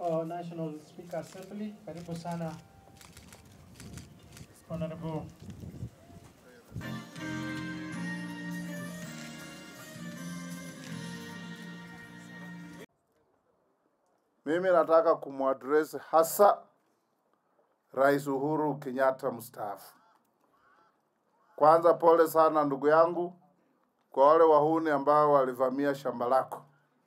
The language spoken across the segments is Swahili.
uh, National Speaker Assembly. Karibu sana Honorable Mimi nataka kumwadresi hasa Rais Uhuru Kenyatta mstaafu. Kwanza pole sana ndugu yangu kwa wale wahuni ambao walivamia shamba lako.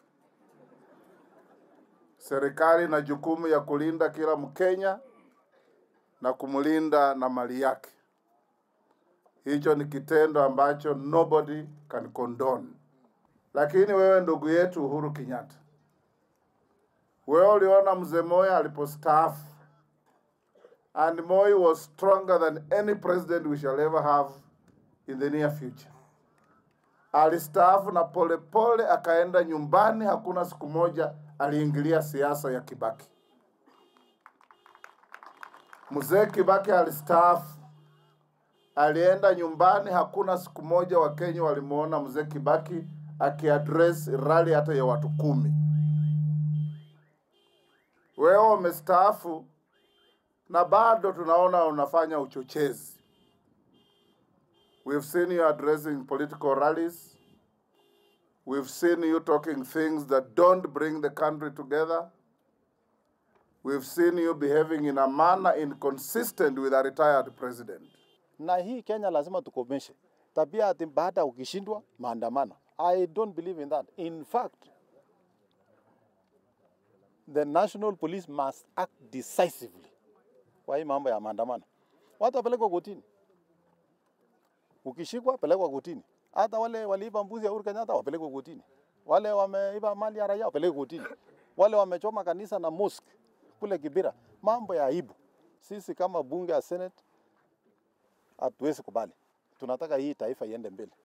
Serikali ina jukumu ya kulinda kila Mkenya na kumlinda na mali yake. Hicho ni kitendo ambacho nobody can condone. Lakini wewe ndugu yetu Uhuru Kenyatta, wewe uliona mzee Moi alipostaafu, and Moi was stronger than any president we shall ever have in the near future. Alistaafu na polepole pole, akaenda nyumbani. Hakuna siku moja aliingilia siasa ya Kibaki. Mzee Kibaki alistaafu, alienda nyumbani. Hakuna siku moja Wakenya walimuona mzee Kibaki akiaddress rally hata ya watu kumi. Wewe umestaafu na bado tunaona unafanya uchochezi. We've seen you addressing political rallies. We've seen you talking things that don't bring the country together. We've seen you behaving in a manner inconsistent with a retired president. na hii Kenya lazima tukomeshe tabia ati baada ya ukishindwa maandamano. I don't believe in that. In fact, the national police must act decisively kwa hii mambo ya maandamano. Watu wapelekwa kotini, ukishikwa pelekwa kotini. Hata wale waliiba mbuzi ya Uhuru Kenyatta wapelekwe kotini, wale wameiba mali ya raia wapelekwe kotini, wale wamechoma kanisa na mosque kule Kibira. Mambo ya aibu. Sisi kama bunge ya Senate hatuwezi kubali. Tunataka hii taifa iende mbele.